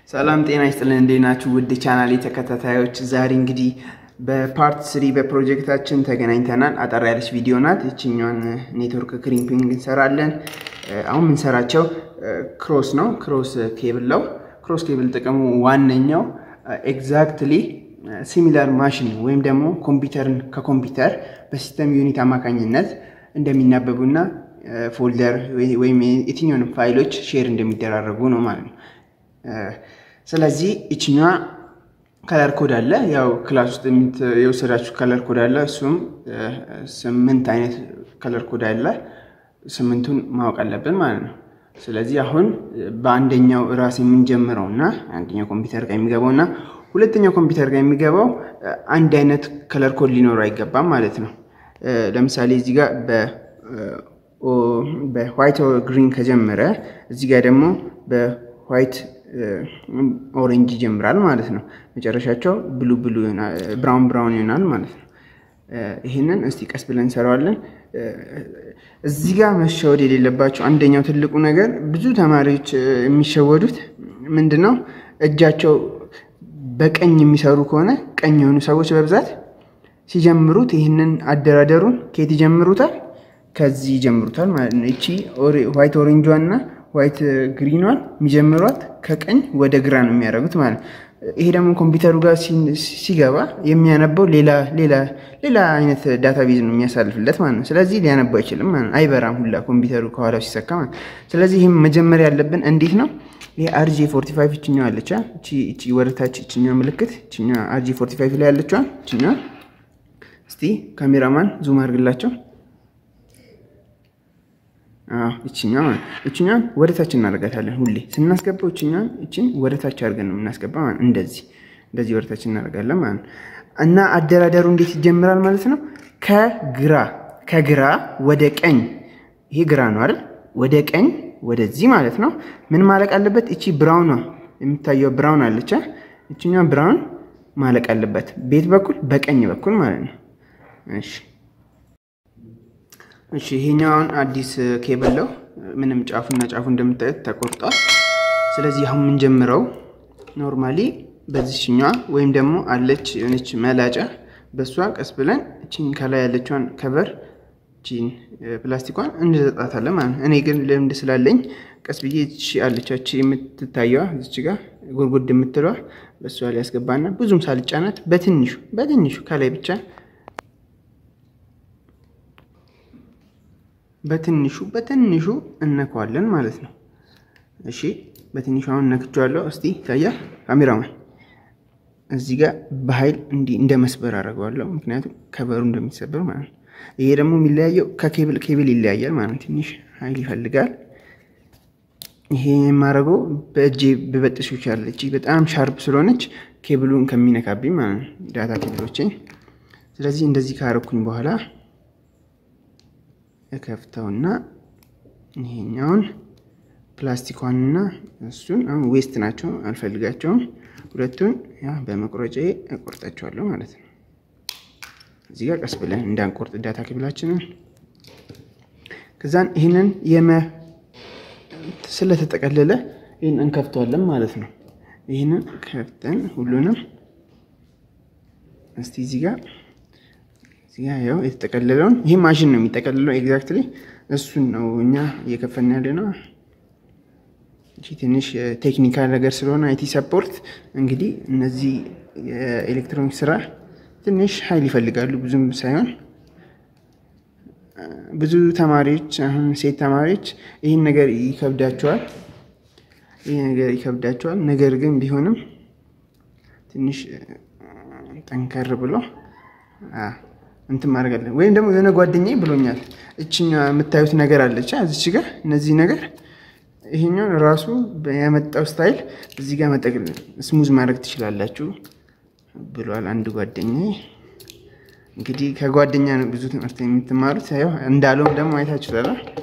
ሰላም ጤና ይስጥልን። እንዴት ናችሁ ውድ ቻናል ተከታታዮች? ዛሬ እንግዲህ በፓርት ስሪ በፕሮጀክታችን ተገናኝተናል። አጠር ያለች ቪዲዮ ናት። እችኛዋን ኔትወርክ ክሪምፒንግ እንሰራለን። አሁን የምንሰራቸው ክሮስ ነው፣ ክሮስ ኬብል ነው። ክሮስ ኬብል ጥቅሙ ዋነኛው ኤግዛክትሊ ሲሚላር ማሽን ወይም ደግሞ ኮምፒውተርን ከኮምፒውተር በሲስተም ዩኒት አማካኝነት እንደሚናበቡና ፎልደር ወይም የትኛውንም ፋይሎች ሼር እንደሚደራረጉ ነው ማለት ነው። ስለዚህ ይችኛዋ ከለር ኮድ አለ። ያው ክላስ ውስጥ የወሰዳችሁ ከለር ኮድ አለ። እሱም ስምንት አይነት ከለር ኮድ አለ። ስምንቱን ማወቅ አለብን ማለት ነው። ስለዚህ አሁን በአንደኛው ራስ የምንጀምረው እና አንደኛው ኮምፒውተር ጋር የሚገባው እና ሁለተኛው ኮምፒውተር ጋር የሚገባው አንድ አይነት ከለር ኮድ ሊኖረው አይገባም ማለት ነው። ለምሳሌ እዚህ ጋር በዋይት ግሪን ከጀመረ እዚህ ጋር ደግሞ በዋይት ኦሬንጅ ይጀምራል ማለት ነው። መጨረሻቸው ብሉ ብሉ ብራውን ብራውን ይሆናል ማለት ነው። ይህንን እስቲ ቀስ ብለን እንሰራዋለን። እዚህ ጋር መሸወድ የሌለባቸው አንደኛው ትልቁ ነገር ብዙ ተማሪዎች የሚሸወዱት ምንድን ነው? እጃቸው በቀኝ የሚሰሩ ከሆነ ቀኝ የሆኑ ሰዎች በብዛት ሲጀምሩት ይህንን አደራደሩን ከየት ይጀምሩታል? ከዚህ ይጀምሩታል ማለት ነው። እቺ ዋይት ኦሬንጇን እና ዋይት ግሪኗን የሚጀምሯት ከቀኝ ወደ ግራ ነው የሚያደርጉት ማለት ነው። ይሄ ደግሞ ኮምፒውተሩ ጋር ሲገባ የሚያነበው ሌላ አይነት ዳታቤዝ ነው የሚያሳልፍለት ማለት ነው። ስለዚህ ሊያነበው አይችልም ማለት ነው። አይበራም ሁላ ኮምፒውተሩ ከኋላው ሲሰካ ማለት ነው። ስለዚህ ይህም መጀመሪያ ያለብን እንዴት ነው? ይሄ አርጂ ፎርቲ ፋይቭ እችኛዋ አለቻ እቺ ወደታች እችኛዋ ምልክት እችኛዋ አርጂ ፎርቲ ፋይቭ ላይ ያለችዋ እችኛዋ እስቲ ካሜራማን ዙም አድርግላቸው። እችኛዋ እችኛዋን ወደ ታች እናደርጋታለን። ሁሌ ስናስገባው እችኛዋን እችን ወደ ታች አድርገን ነው የምናስገባ ማለት እንደዚህ እንደዚህ ወደ ታች እናደርጋለን ማለት ነው። እና አደራደሩ እንዴት ይጀምራል ማለት ነው? ከግራ ከግራ ወደ ቀኝ። ይሄ ግራ ነው አይደል? ወደ ቀኝ ወደዚህ ማለት ነው። ምን ማለቅ አለበት? እቺ ብራውኗ የምታየው ብራውን አለች። እችኛዋ ብራውን ማለቅ አለበት። ቤት በኩል በቀኝ በኩል ማለት ነው። እሺ እሺ ይሄኛውን አዲስ ኬብል ነው። ምንም ጫፉና ጫፉ እንደምታዩት ተቆርጧል። ስለዚህ አሁን የምንጀምረው ኖርማሊ በዚህኛዋ ወይም ደግሞ አለች የሆነች መላጫ በእሷ ቀስ ብለን እቺን ከላይ ያለችዋን ከቨር እቺን ፕላስቲኳን እንዘጣታለን ማለት ነው። እኔ ግን ልምድ ስላለኝ ቀስ ብዬ እቺ አለቻች የምትታየዋ እዚች ጋር ጉርጉድ የምትለዋ በእሷ ላይ ያስገባና ብዙም ሳልጫናት በትንሹ በትንሹ ከላይ ብቻ በትንሹ በትንሹ እነከዋለን ማለት ነው። እሺ በትንሹ አሁን እነክቸዋለሁ። እስቲ ይታያል ካሜራማን። እዚህ ጋር በኃይል እንዲህ እንደ መስበር አደርገዋለሁ፣ ምክንያቱም ከበሩ እንደሚሰበር ማለት ነው። ይሄ ደግሞ የሚለያየው ከኬብል ኬብል ይለያያል ማለት ነው። ትንሽ ኃይል ይፈልጋል። ይሄ የማደርገው በእጄ በበጥሱ ይቻላል። እጅ በጣም ሻርፕ ስለሆነች ኬብሉን ከሚነካብኝ ማለት ነው ዳታ ኬብሎቼ። ስለዚህ እንደዚህ ካረኩኝ በኋላ እከፍተውና ይሄኛውን ፕላስቲኳንና እሱን አሁን ዌስት ናቸው አልፈልጋቸውም። ሁለቱን ያ በመቁረጫ እቆርጣቸዋለሁ ማለት ነው። እዚህ ጋር ቀስ ብለን እንዳንቆርጥ ዳታ ኬብላችንን ከዛን ይህንን የመ ስለተጠቀለለ ይህን እንከፍተዋለን ማለት ነው። ይህንን ከፍተን ሁሉንም እስቲ እዚህ ጋር ያው የተጠቀለለውን ይህ ማሽን ነው የሚጠቀልለው። ኤግዛክትሊ እሱን ነው እኛ እየከፈልን ያለ ነው። ትንሽ ቴክኒካል ነገር ስለሆነ አይቲ ሰፖርት እንግዲህ እነዚህ የኤሌክትሮኒክ ስራ ትንሽ ኃይል ይፈልጋሉ፣ ብዙም ሳይሆን ብዙ ተማሪዎች አሁን ሴት ተማሪዎች ይህን ነገር ይከብዳቸዋል፣ ይህ ነገር ይከብዳቸዋል። ነገር ግን ቢሆንም ትንሽ ጠንከር ብሎ እንትን ማድረግ አለን። ወይም ደግሞ የሆነ ጓደኛዬ ብሎኛል፣ እችኛ የምታዩት ነገር አለች እዚች ጋር እነዚህ ነገር ይሄኛውን ራሱ ያመጣው ስታይል እዚህ ጋር መጠቅል ስሙዝ ማድረግ ትችላላችሁ ብሏል አንድ ጓደኛዬ። እንግዲህ ከጓደኛ ነው ብዙ ትምህርት የምትማሩት። ያው እንዳለውም ደግሞ አይታችሁታል።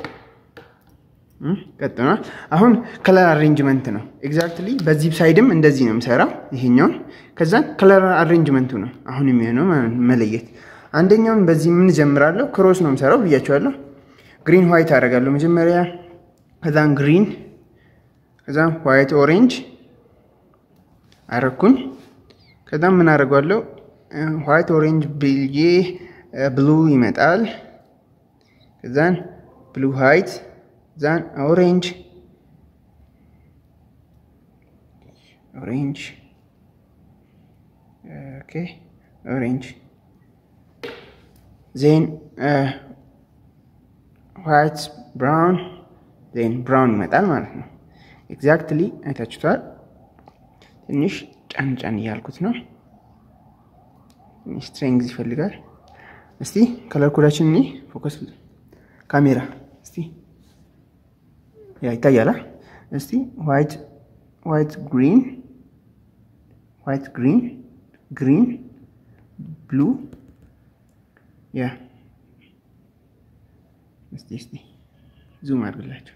ቀጥኗል። አሁን ከለር አሬንጅመንት ነው ኤግዛክትሊ። በዚህ ሳይድም እንደዚህ ነው የምሰራው ይሄኛውን። ከዛ ከለር አሬንጅመንቱ ነው አሁን የሚሆነው መለየት አንደኛውን በዚህ ምን ጀምራለሁ? ክሮስ ነው የምሰራው ብያቸዋለሁ። ግሪን ዋይት አደርጋለሁ መጀመሪያ፣ ከዛን ግሪን፣ ከዛን ዋይት ኦሬንጅ፣ አረኩኝ። ከዛም ምን አደርገዋለሁ? ዋይት ኦሬንጅ ብዬ ብሉ ይመጣል። ከዛን ብሉ ዋይት ዛን ኦሬንጅ ኦሬንጅ ኦኬ ኦሬንጅ ዜን ዋይት ብራውን ዜን ብራውን ይመጣል ማለት ነው። ኤግዛክትሊ አይታችሁታል። ትንሽ ጫን ጫን እያልኩት ነው። ትንሽ ስትሬንግዝ ይፈልጋል። እስቲ ከለር ኮዳችን እኒ ፎከስ ካሜራ እስቲ ያ ይታያላ። እስቲ ዋይት ዋይት ግሪን ዋይት ግሪን ግሪን ብሉ ያ እስቲ እስቲ ዙም አድርግላቸው።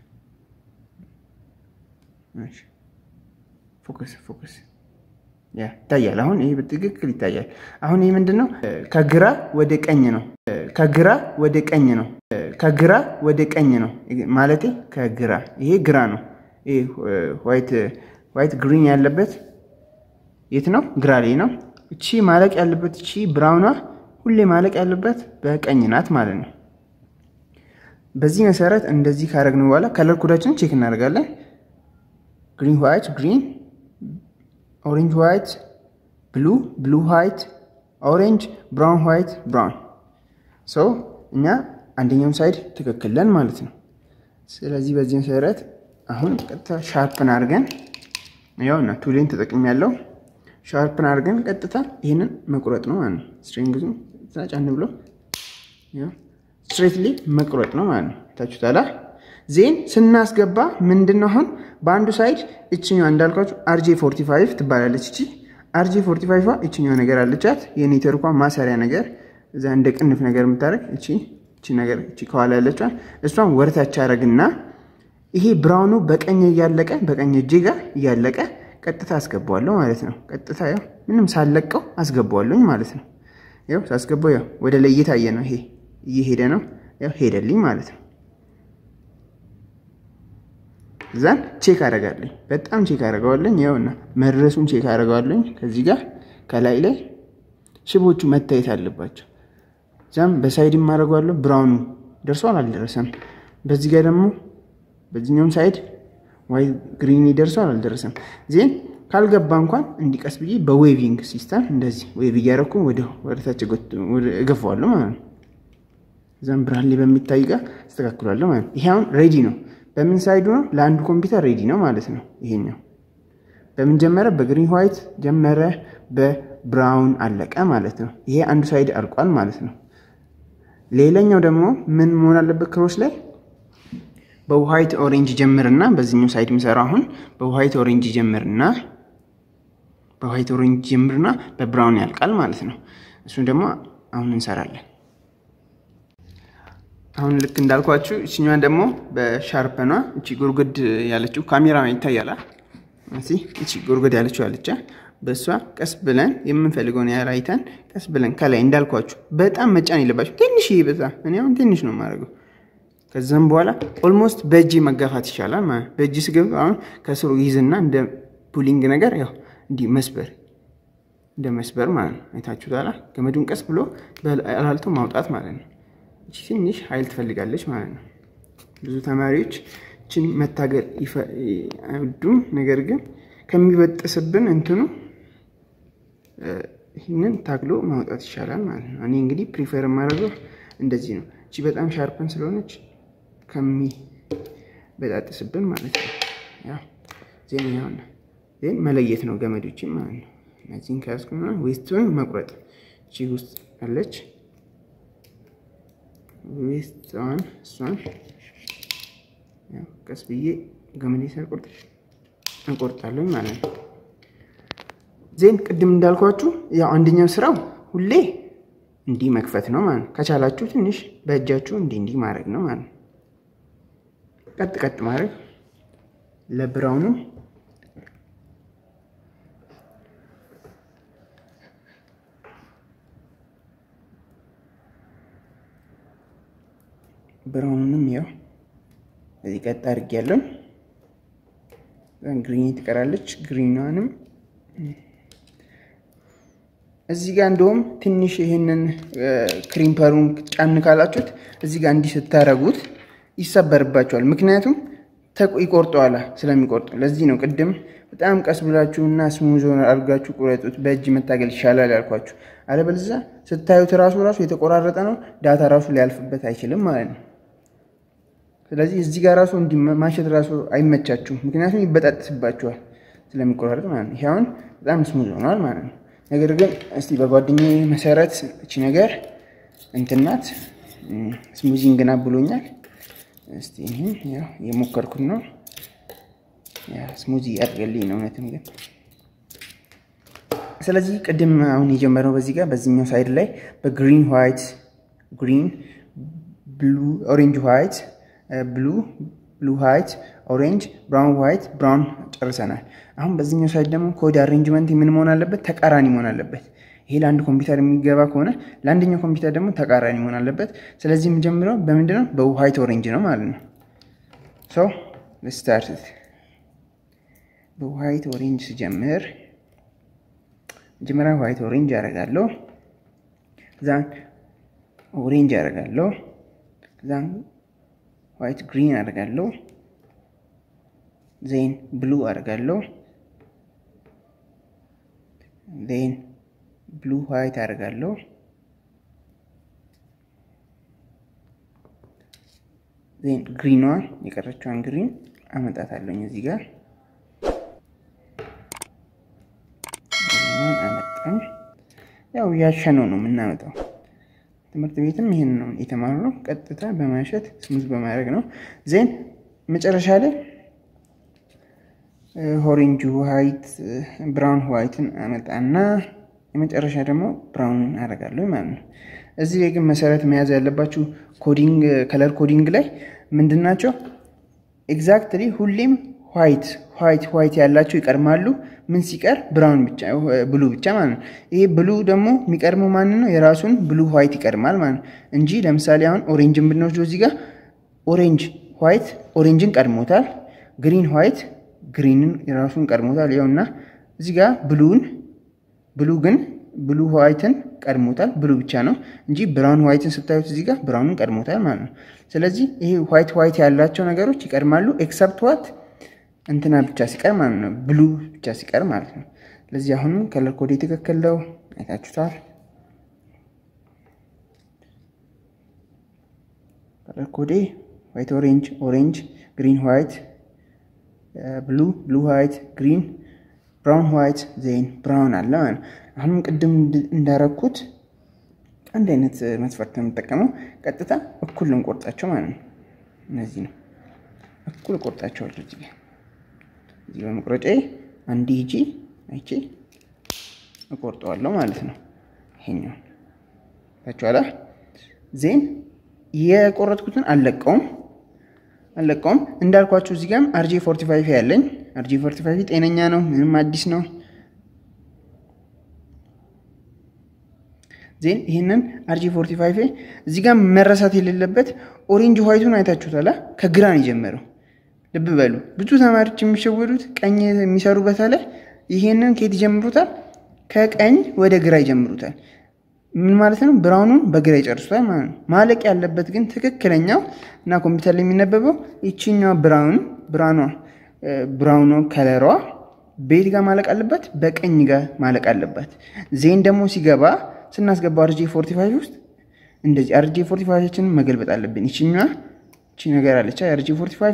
ፎከስ ፎከስ ያ ይታያል። አሁን ይሄ በትክክል ይታያል። አሁን ይሄ ምንድን ነው? ከግራ ወደ ቀኝ ነው። ከግራ ወደ ቀኝ ነው። ከግራ ወደ ቀኝ ነው ማለቴ ከግራ ይሄ ግራ ነው። ይሄ ዋይት ዋይት ግሪን ያለበት የት ነው? ግራ ላይ ነው። እቺ ማለቅ ያለበት እቺ ብራውኗ ሁሌ ማለቅ ያለበት በቀኝ ናት ማለት ነው። በዚህ መሰረት እንደዚህ ካደረግን በኋላ ከለር ኮዳችንን ቼክ እናደርጋለን። ግሪን ዋይት ግሪን፣ ኦሬንጅ ዋይት ብሉ፣ ብሉ ዋይት ኦሬንጅ፣ ብራውን ዋይት ብራውን። ሰው እኛ አንደኛውን ሳይድ ትክክለን ማለት ነው። ስለዚህ በዚህ መሰረት አሁን ቀጥታ ሻርፕን አድርገን ያውና ቱሌን ተጠቅም ያለው ሻርፕን አድርገን ቀጥታ ይህንን መቁረጥ ነው ማለት ነው። ስትሪንግዙ ጫን ብሎ ስትሬትሊ መቁረጥ ነው ማለት ነው። ታችሁታላ። ዜን ስናስገባ ምንድን ነው አሁን በአንዱ ሳይድ እችኛዋ እንዳልኳችሁ አርጄ 45 ትባላለች። እቺ አርጄ 45 እችኛዋ ነገር አለቻት የኔትወርኳ ማሰሪያ ነገር እዛ እንደ ቅንፍ ነገር የምታደርግ እቺ እቺ ነገር እቺ ከኋላ ያለችዋን እሷን ወደታች አረግና ይሄ ብራውኑ በቀኝ እያለቀ በቀኝ እጄ ጋር እያለቀ ቀጥታ አስገባዋለሁ ማለት ነው። ቀጥታ ያው ምንም ሳለቀው አስገባዋለሁኝ ማለት ነው። ያው ሳስገባው ያው ወደ ላይ እየታየ ነው። ይሄ እየሄደ ነው። ያው ሄደልኝ ማለት ነው። እዛን ቼክ አደርጋለኝ። በጣም ቼክ አደርገዋለኝ። ያውና መድረሱን ቼክ አደርገዋለኝ። ከዚህ ጋር ከላይ ላይ ሽቦቹ መታየት አለባቸው። እዛም በሳይድም አደርገዋለሁ። ብራውኑ ደርሷል አልደረሰም። በዚህ ጋር ደግሞ በዚህኛውም ሳይድ ዋይ ግሪን ደርሷል አልደረሰም። ዜን ካልገባ እንኳን እንዲቀስ ብዬ በዌቪንግ ሲስተም እንደዚህ ዌቭ እያደረኩ ወደ ወደታች እገፋዋለሁ ማለት ነው። እዛም ብርሃን ላይ በሚታይ ጋር አስተካክሏለሁ ማለት ነው። ይሄ አሁን ሬዲ ነው። በምን ሳይዱ ነው? ለአንዱ ኮምፒውተር ሬዲ ነው ማለት ነው። ይሄኛው በምን ጀመረ? በግሪን ዋይት ጀመረ፣ በብራውን አለቀ ማለት ነው። ይሄ አንዱ ሳይድ አልቋል ማለት ነው። ሌላኛው ደግሞ ምን መሆን አለበት? ክሮስ ላይ በዋይት ኦሬንጅ ጀምርና በዚህኛው ሳይድ ምሰራው አሁን በዋይት ኦሬንጅ ጀምርና በዋይት ኦሬንጅ ጀምርና በብራውን ያልቃል ማለት ነው። እሱን ደግሞ አሁን እንሰራለን። አሁን ልክ እንዳልኳችሁ እችኛዋን ደግሞ በሻርፐኗ እቺ ጉርጉድ ያለችው ካሜራ ይታያላ። እቺ ጉርጉድ ያለችው አለቻ በእሷ ቀስ ብለን የምንፈልገውን ያህል አይተን ቀስ ብለን ከላይ እንዳልኳችሁ በጣም መጫን የለባችሁ። ትንሽ በዛ እኔ አሁን ትንሽ ነው የማደርገው። ከዛም በኋላ ኦልሞስት በእጅ መጋፋት ይቻላል ማለት በእጅ ስገብ አሁን ከስሩ ይዝና እንደ ፑሊንግ ነገር ያው እንዲህ መስበር እንደ መስበር ማለት ነው። አይታችሁታላ። ገመዱን ቀስ ብሎ በላልቶ ማውጣት ማለት ነው። እቺ ትንሽ ኃይል ትፈልጋለች ማለት ነው። ብዙ ተማሪዎች እችን መታገል አይወዱም። ነገር ግን ከሚበጥስብን እንትኑ ይህንን ታግሎ ማውጣት ይቻላል ማለት ነው። እኔ እንግዲህ ፕሪፈር የማደርገው እንደዚህ ነው። እቺ በጣም ሻርፕን ስለሆነች ከሚበጣጥስብን ማለት ነው። ያው ዜናውን ዜን መለየት ነው ገመዶችን ማለት ነው። እነዚህን ከያዝኩና ዌስቱን መቁረጥ እቺ ውስጥ አለች ዌስቷን እሷን ቀስ ብዬ ገመዴ ሳልቆርጥ እንቆርጣለን ማለት ነው። ዜን ቅድም እንዳልኳችሁ ያው አንደኛው ስራው ሁሌ እንዲህ መክፈት ነው ማለት ነው። ከቻላችሁ ትንሽ በእጃችሁ እንዲህ እንዲህ ማድረግ ነው ማለት ነው። ቀጥ ቀጥ ማድረግ ለብራውኑ ብራውኑንም ያው እዚህ ቀጥ አድርጌያለሁ። ግሪን ትቀራለች። ግሪኗንም እዚህ ጋር እንደውም ትንሽ ይህንን ክሪምፐሩን ጫን ካላችሁት እዚህ ጋር እንዲህ ስታረጉት ይሰበርባቸዋል። ምክንያቱም ይቆርጠዋላ ስለሚቆርጡ። ለዚህ ነው ቅድም በጣም ቀስ ብላችሁ እና ስሙዝ አድርጋችሁ ቁረጡት፣ በእጅ መታገል ይሻላል ያልኳችሁ። አለበለዚያ ስታዩት ራሱ ራሱ የተቆራረጠ ነው፣ ዳታ ራሱ ሊያልፍበት አይችልም ማለት ነው። ስለዚህ እዚህ ጋር ራሱ እንዲህ ማሸት ራሱ አይመቻችሁም፣ ምክንያቱም ይበጣጥስባችኋል ስለሚቆራረጥ ማለት ነው። ይሄ አሁን በጣም ስሙዝ ሆኗል ማለት ነው። ነገር ግን እስቲ በጓደኛዬ መሰረት እቺ ነገር እንትናት ስሙዚንግ ናት ብሎኛል። እስቲ ይህን ያው የሞከርኩት ነው። ስሙዚ ያድርገልኝ ነው እውነትም ግን ስለዚህ ቅድም አሁን የጀመረው በዚህ ጋር በዚህኛው ሳይድ ላይ በግሪን ዋይት ግሪን ብሉ ኦሬንጅ ዋይት ብሉ ብሉ ዋይት ኦሬንጅ ብራውን ዋይት ብራውን ጨርሰናል። አሁን በዚህኛው ሳይድ ደግሞ ኮድ አሬንጅመንት ምን መሆን አለበት? ተቃራኒ መሆን አለበት። ይሄ ለአንድ ኮምፒውተር የሚገባ ከሆነ ለአንደኛው ኮምፒውተር ደግሞ ተቃራኒ መሆን አለበት። ስለዚህ የምጀምረው በምንድን ነው? በዋይት ኦሬንጅ ነው ማለት ነው። ሶ ስታርት በዋይት ኦሬንጅ ስጀምር መጀመሪያ ዋይት ኦሬንጅ ያደርጋለሁ። ዛን ኦሬንጅ ያደርጋለሁ። ዛን ዋይት ግሪን አደርጋለሁ። ዜን ብሉ አደርጋለሁ። ዜን ብሉ ዋይት አደርጋለሁ። ዜን ግሪኗን የቀረችዋን ግሪን አመጣታለሁኝ እዚህ ጋር አመጣም። ያው ያሸነው ነው የምናመጣው። ትምህርት ቤትም ይህን ነው የተማርነው። ቀጥታ በማሸት ስሙዝ በማድረግ ነው። ዜን መጨረሻ ላይ ኦሬንጅ ዋይት፣ ብራውን ዋይትን አመጣና የመጨረሻ ደግሞ ብራውንን አደርጋለሁ ማለት ነው። እዚህ ላይ ግን መሰረት መያዝ ያለባችሁ ኮዲንግ ከለር ኮዲንግ ላይ ምንድን ናቸው ኤግዛክትሊ ሁሌም ዋይት ዋይት ዋይት ያላቸው ይቀድማሉ። ምን ሲቀር ብራውን ብቻ ብሉ ብቻ ማለት ነው። ይሄ ብሉ ደግሞ የሚቀድመው ማን ነው? የራሱን ብሉ ዋይት ይቀድማል ማለት ነው እንጂ ለምሳሌ አሁን ኦሬንጅን ብንወስደው እዚህ ጋር ኦሬንጅ ዋይት ኦሬንጅን ቀድሞታል። ግሪን ዋይት ግሪንን የራሱን ቀድሞታል። ይኸውና እዚህ ጋር ብሉን ብሉ ግን ብሉ ዋይትን ቀድሞታል። ብሉ ብቻ ነው እንጂ ብራውን ዋይትን ስታዩት እዚህ ጋር ብራውንን ቀድሞታል ማለት ነው። ስለዚህ ይሄ ዋይት ዋይት ያላቸው ነገሮች ይቀድማሉ ኤክሰፕት ዋት እንትና ብቻ ሲቀር ማለት ነው። ብሉ ብቻ ሲቀር ማለት ነው። ስለዚህ አሁንም ከለር ኮዴ ትክክል ነው፣ አይታችሁታል። ከለር ኮዴ ዋይት ኦሬንጅ፣ ኦሬንጅ ግሪን ዋይት፣ ብሉ ብሉ ዋይት፣ ግሪን ብራውን ዋይት፣ ዜን ብራውን አለ ማለት ነው። አሁንም ቅድም እንዳረኩት አንድ አይነት መስፈርት ነው የምጠቀመው። ቀጥታ እኩል እንቆርጣቸው ማለት ነው። እነዚህ ነው እኩል እቆርጣቸዋለሁ እዚህ እዚህ በመቁረጫ አንድ ሂጂ አይቼ እቆርጠዋለሁ ማለት ነው። ይሄኛው ታችኋላ ዜን የቆረጥኩትን አልለቀውም አልለቀውም እንዳልኳችሁ እዚህ ጋርም አርጂ ፎርቲ ፋይቭ ያለኝ አርጂ ፎርቲ ፋይቭ ጤነኛ ነው፣ ምንም አዲስ ነው። ዜን ይህንን አርጂ ፎርቲ ፋይቭ እዚህ ጋር መረሳት የሌለበት ኦሬንጅ ዋይቱን አይታችሁታላ። ከግራን የጀመረው ልብ በሉ። ብዙ ተማሪዎች የሚሸወዱት ቀኝ የሚሰሩ በተለይ ይሄንን ከየት ይጀምሩታል? ከቀኝ ወደ ግራ ይጀምሩታል። ምን ማለት ነው? ብራውኑን በግራ ይጨርሱታል ማለት ነው። ማለቅ ያለበት ግን ትክክለኛው እና ኮምፒውተር ላይ የሚነበበው ይችኛዋ ብራውን ብራኗ ብራውኗ ከለሯ ቤት ጋር ማለቅ አለበት፣ በቀኝ ጋር ማለቅ አለበት። ዜን ደግሞ ሲገባ ስናስገባ አርጂ ፎርቲ ፋይቭ ውስጥ እንደዚህ አርጂ ፎርቲ ፋይቫችንን መገልበጥ አለብን። ይችኛዋ ይቺ ነገር አለቻ የአርጂ ፎርቲ ፋይቫ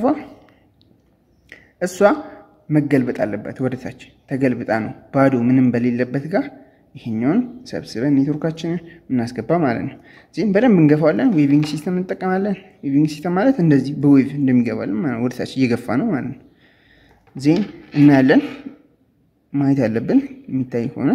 እሷ መገልበጥ አለበት። ወደታች ተገልብጣ ነው ባዶ ምንም በሌለበት ጋር ይሄኛውን ሰብስበን ኔትወርካችንን እናስገባ ማለት ነው። ዚህም በደንብ እንገፋዋለን። ዌቪንግ ሲስተም እንጠቀማለን። ዌቪንግ ሲስተም ማለት እንደዚህ በዌቭ እንደሚገባለን ማለት ወደታች እየገፋ ነው ማለት ነው። ዜን እናያለን። ማየት ያለብን የሚታይ ከሆነ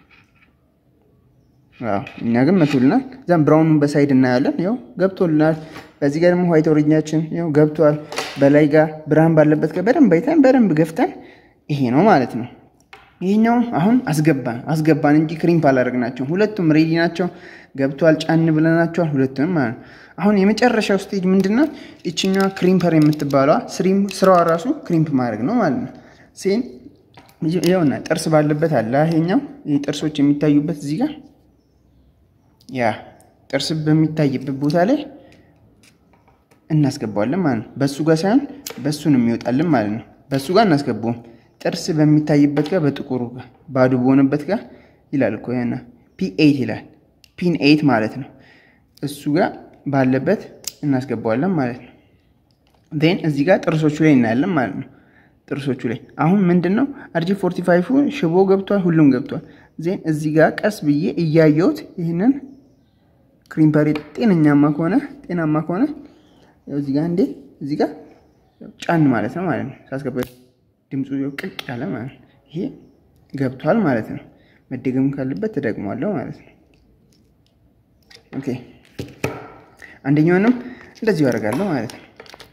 እኛ ግን መቶልናል። እዛም ብራውኑን በሳይድ እናያለን። ያው ገብቶልናል። በዚህ ጋር ደግሞ ዋይት ኦሬንጃችን ያው ገብቷል። በላይ ጋር ብርሃን ባለበት ጋር በደንብ አይተን በደንብ ገፍተን ይሄ ነው ማለት ነው። ይሄኛው አሁን አስገባን አስገባን እንጂ ክሪምፕ አላደረግናቸው። ሁለቱም ሬዲ ናቸው። ገብቷል። ጫን ብለናቸዋል ሁለቱንም ማለት ነው። አሁን የመጨረሻው ስቴጅ ምንድነው? ይችኛዋ ክሪምፐር የምትባለዋ ስራዋ ራሱ ክሪምፕ ማድረግ ነው ማለት ነው። ሴን ይኸውና ጥርስ ባለበት አለ ይሄኛው ይህ ጥርሶች የሚታዩበት እዚህ ጋር ያ ጥርስ በሚታይበት ቦታ ላይ እናስገባዋለን ማለት ነው። በሱ ጋር ሳይሆን በሱ ነው የሚወጣልን ማለት ነው። በሱ ጋር እናስገባውም። ጥርስ በሚታይበት ጋር በጥቁሩ ጋር ባዶ በሆነበት ጋር ይላል እኮ ያና ፒ ኤይት ይላል። ፒን ኤይት ማለት ነው። እሱ ጋር ባለበት እናስገባዋለን ማለት ነው። ዜን እዚህ ጋር ጥርሶቹ ላይ እናያለን ማለት ነው። ጥርሶቹ ላይ አሁን ምንድን ነው አርጂ ፎርቲ ፋይቭ ሽቦ ገብቷል፣ ሁሉም ገብቷል። ዜን እዚህ ጋር ቀስ ብዬ እያየሁት ይህንን ክሪምፐሬ ጤነኛማ ከሆነ ጤናማ ከሆነ እዚህ ጋር እንዴ እዚህ ጋር ጫን ማለት ነው ማለት ነው። ሳስገባ ድምፁ ቅቅ ያለ ማለት ነው። ይሄ ገብቷል ማለት ነው። መደገም ካለበት ተደግሟለሁ ማለት ነው። ኦኬ አንደኛውንም እንደዚሁ ያደርጋለሁ ማለት ነው።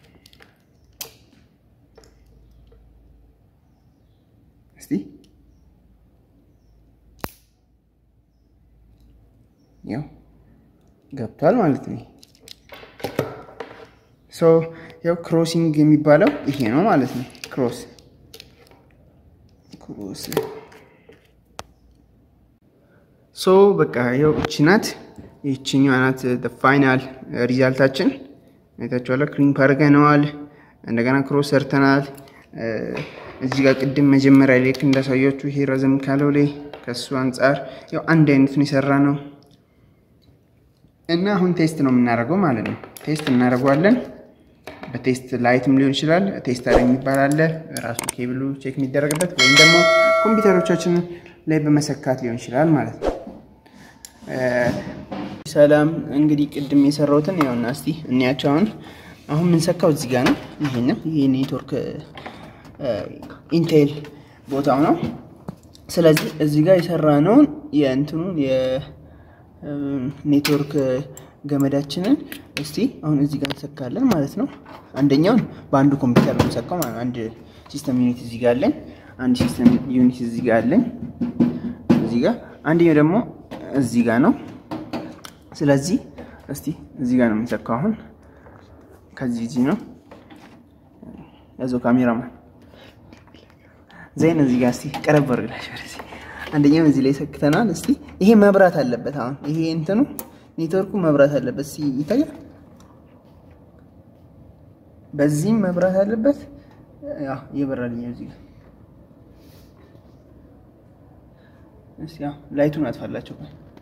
እስቲ ያው ገብቷል ማለት ነው። ሶ ያው ክሮሲንግ የሚባለው ይሄ ነው ማለት ነው። ክሮስ ክሮስ ሶ በቃ ያው እቺ ናት። ይችኛዋ ናት ፋይናል ሪዛልታችን። አይታችኋላ። ክሪምፕ አድርገነዋል። እንደገና ክሮስ ሰርተናል። እዚህ ጋር ቅድም መጀመሪያ ላይ እንዳሳያችሁ ይሄ ረዘም ካለው ላይ ከሱ አንጻር ያው አንድ አይነት ነው የሰራ ነው እና አሁን ቴስት ነው የምናደርገው ማለት ነው። ቴስት እናደርገዋለን። በቴስት ላይትም ሊሆን ይችላል። ቴስተር የሚባል አለ ራሱ ኬብሉ ቼክ የሚደረግበት ወይም ደግሞ ኮምፒውተሮቻችን ላይ በመሰካት ሊሆን ይችላል ማለት ነው። ሰላም እንግዲህ ቅድም የሰራሁትን ያውና እስቲ እንያቸው። አሁን አሁን የምንሰካው እዚህ ጋር ነው። ይሄንም ይሄ ኔትወርክ ኢንቴል ቦታው ነው። ስለዚህ እዚህ ጋር የሰራነውን የእንትኑን የኔትወርክ ገመዳችንን እስቲ አሁን እዚህ ጋር እንሰካለን ማለት ነው። አንደኛውን በአንዱ ኮምፒውተር ነው የምንሰካው ማለት አንድ ሲስተም ዩኒት እዚህ ጋር አለኝ። አንድ ሲስተም ዩኒት እዚህ ጋር አለኝ። እዚህ ጋር አንደኛው ደግሞ እዚህ ጋር ነው። ስለዚህ እስቲ እዚህ ጋር ነው የምንሰካው። አሁን ከዚህ እዚህ ነው ያዘው ካሜራማን ዘይን እዚህ ጋር እስቲ ቀረብ አድርግላችሁ ወደዚህ። አንደኛው እዚህ ላይ ሰክተናል። እስቲ ይሄ መብራት አለበት። አሁን ይሄ እንትኑ ኔትወርኩ መብራት አለበት። እስቲ ይታያል። በዚህም መብራት አለበት። ያው እየበራልኝ እዚህ ጋር እስቲ ያው ላይቱን አጥፋላቸው።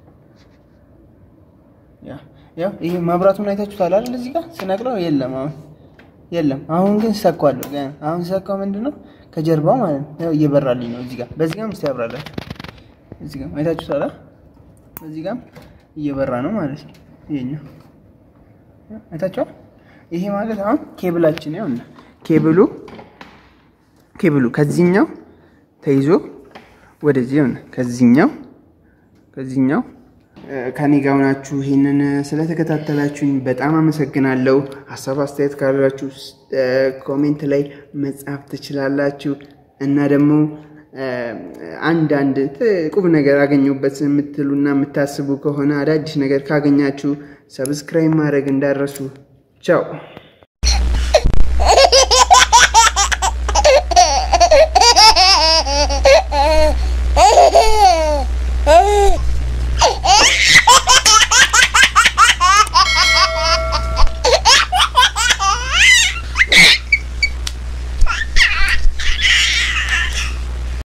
ያ ያው ይሄ መብራቱን አይታችሁታል አይደል? እዚህ ጋር ስነቅለው የለም አሁን የለም። አሁን ግን ሰኳለሁ። አሁን ሰካው ምንድነው ከጀርባው ማለት ነው። ያው እየበራልኝ ነው እዚህ ጋር። በዚህ ጋርም እስቲ ያብራላችሁ። እዚህ ጋር አይታችሁታል። በዚህ ጋርም እየበራ ነው ማለት ነው። ይሄኛው አይታችኋል። ይሄ ማለት አሁን ኬብላችን ያውና ኬብሉ ኬብሉ ከዚህኛው ተይዞ ወደዚህ ይሆናል። ከዚህኛው ከዚህኛው ከኔ ጋር ሆናችሁ ይህንን ስለተከታተላችሁኝ በጣም አመሰግናለሁ። ሀሳብ አስተያየት ካላችሁ ኮሜንት ላይ መጻፍ ትችላላችሁ እና ደግሞ አንዳንድ ቁም ነገር አገኘሁበት የምትሉና የምታስቡ ከሆነ አዳዲስ ነገር ካገኛችሁ ሰብስክራይብ ማድረግ እንዳረሱ። ቻው